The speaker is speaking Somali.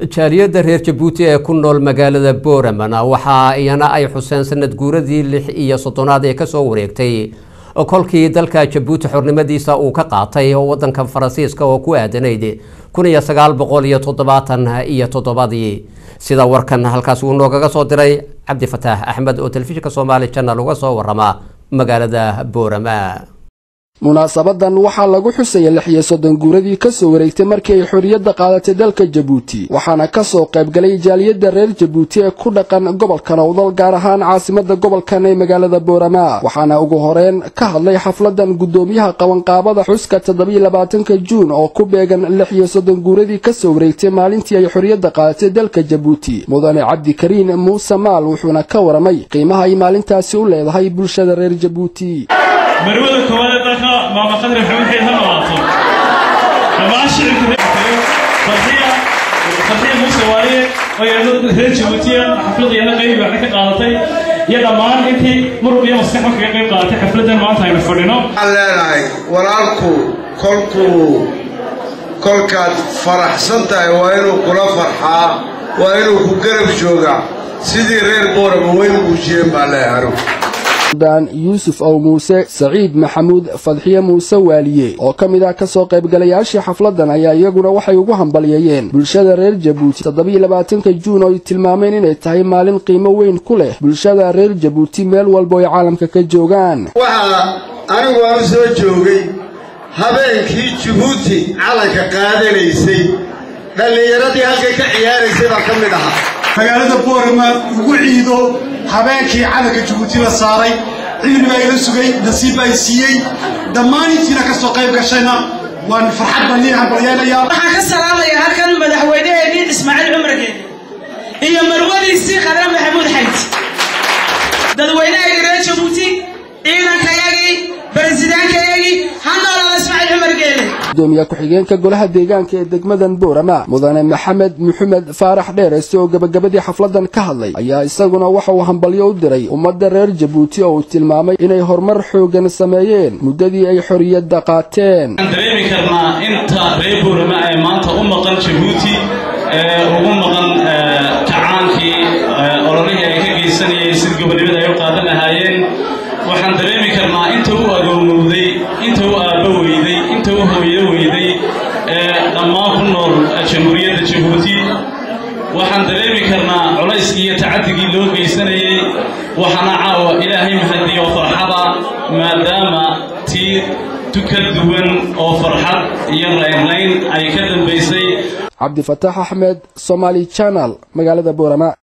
jaaliyadda reer jabuuti ee ku nool magaalada booramana waxa iyana ay xuseen sanad guuradii lix iyo soddonaad ee kasoo wareegtay kolkii dalka jabuuti xornimadiisa uu ka qaatay wadanka faransiiska oo ku aadanayd kun iyo sagaal boqol iyo toddobaatan iyo toddobadii sida warkan halkaas uu noogaga soo diray cabdi fataax axmed oo telefishinka soomaali janal uga soo warama magaalada boorama munaasabadan waxaa lagu xusaya lix iyo soddon guuradii kasoo wareegtay markii ay xorriyadda qaadatay dalka jabuuti waxaana kasoo qaybgalay jaaliyadda reer jabuuti ee ku dhaqan gobolka nowdal gaar ahaan caasimada gobolkan ee magaalada boorama waxaana ugu horeyn ka hadlay xafladan guddoomiyaha qabanqaabada xuska toddobiyo labaatanka juun oo ku beegan lix iyo soddon guuradii kasoo wareegtay maalintii ay xorriyadda qaadatay dalka jabuuti mudane cabdikariin muuse maal wuxuuna ka waramay qiimaha ay maalintaasi u leedahay bulshada reer jabuuti marwada koowaad ee dalka maama qadri maxamed xeyd ha noolaato dhammaan shicibka farxiya farxiya muuse waaye oo iyadoo reer jabuutiya xafladayana qayb waxna ka qaadatay iyo dhammaan intii muruq iyo maskaxba kaga qayb qaadatay xafladan maanta aynu fadhino waxaan leenahay walaalku kolkuu kolkaad faraxsan tahay waa inuu kula farxaa waa inuu ku garab joogaa sidii reer boorama weyn muujiyeen baa leeyahay dan yuusuf ow muuse saciid maxamuud fadxiye muuse waaliye oo ka mid ah kasoo qaybgalayaashii xafladan ayaa iyaguna waxay ugu hambalyeeyeen bulshada reer jabuuti toddobiyo labaatanka juun oo ay tilmaameen inay tahay maalin qiimo weyn ku leh bulshada reer jabuuti meel walba ay caalamka ka joogaan waxaa anigu aan u soo joogay habeenkii jabuuti calanka qaadanaysay dhallinyaradii halkay ka ciyaaraysay baa ka mid ahaa magaalada boorama ugu ciido habeenkii calanka jabuuti la saaray cilmi baa ila sugay nasiib baa i siiyey dhammaan intiina ka soo qayb gashayna waan farxad baan liihan balyeenayaa waxaan ka salaamayaa halkan madaxweynaheennii ismaaciil cumargeed iyo marwadiisii qadre maxamuud xayd dadweynahayga reer jabuuti ciidankayagii baresidaankayagii handoola ismaaciil cumargeede gudoomiye ku-xigeenka golaha deegaanka ee degmadan boorama mudane maxamed maxamed faarax dheerese oo gebagabadii xafladan ka hadlay ayaa isaguna waxa uu hambalyo u diray ummadda reer jabuuti oo uu tilmaamay inay horumar xoogan sameeyeen muddadii ay xorriyadda qaateen waxaan dareemi karnaa inta reer boorama ay maanta u maqan jabuuti ee ugu maqan kacaankii ololihii ay ka geysanayeen sida gobonimada ay u qaadan lahaayeen waxaan dareemi karnaa inta u agoonowday inta u aabbo weyday inta u hooyo weyday ee dhammaan ku nool jamhuuriyadda jabuuti waxaan dareemi karnaa culayskii iyo tacadigii loo geysanayey waxaana caawa ilaahay mahadiyo farxada maadaama tii tuka duwan oo farxad iyo raynrayn ay ka dambaysay cabdifataax axmed somaali janal magaalada boorama